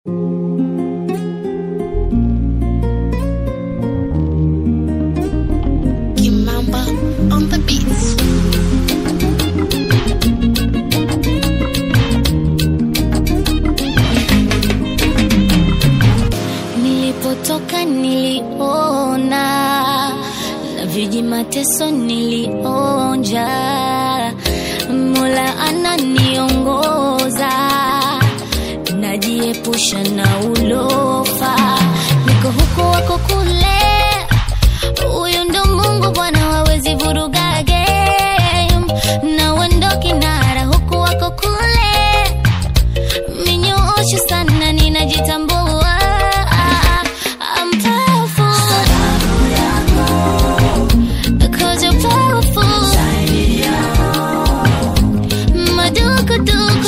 Kimamba on the beats. Nilipotoka niliona na viji mateso nilionja, Mola ananiongoza, najiepusha na ulofa, niko huku wako kule, huyu ndo Mungu Bwana wawezi vuruga game, na wendo kinara huku wako kule minyoosho sana ninajitambua I'm powerful Cause you're powerful Madukuduku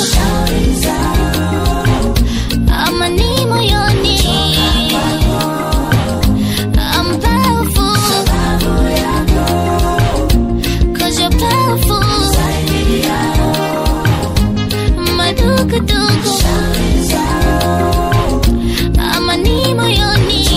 Ama ni moyoni I'm powerful Cause you're powerful Madukuduku ama ni moyoni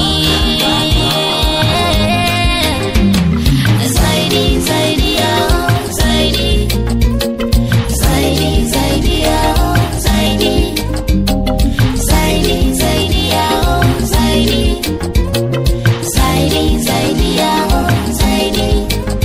zaidi zaidi yao zaidi zaidi zaidi yao zaidi zaidi zaidi yao zaidi zaidi zaidi yao zaidi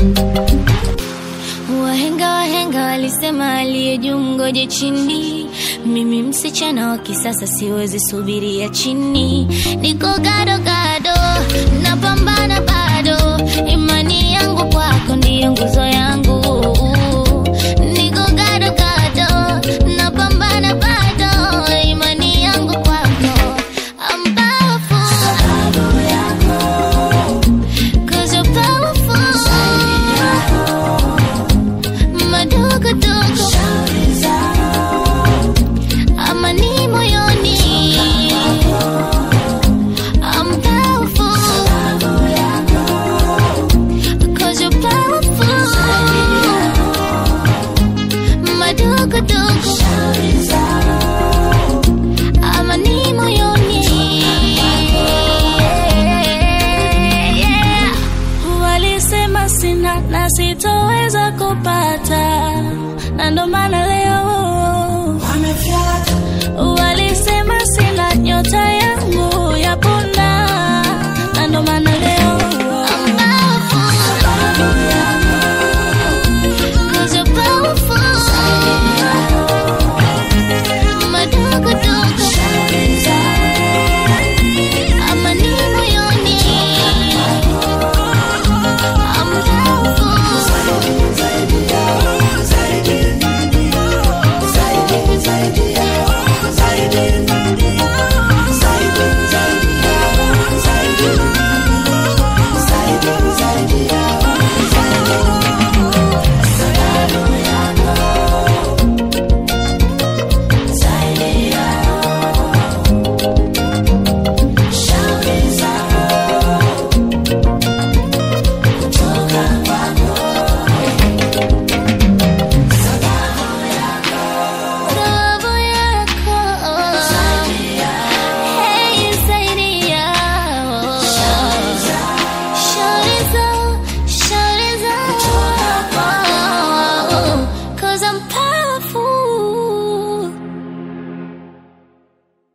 Wahenga wahenga walisema aliye juu mgoje chini. Mimi msichana wa kisasa siwezi subiria chini, niko gado gado, napambana bado, imani yangu kwako ndiyo nguzo yangu. Niko gado gado, napambana bado, imani yangu kwako. I'm powerful, 'cause you're powerful. Madogo-dogo ama ni moyoni I'm powerful Cause you're powerful Madogo-dogo ama ni moyoni yeah. Walisema sina na sitoweza kupata,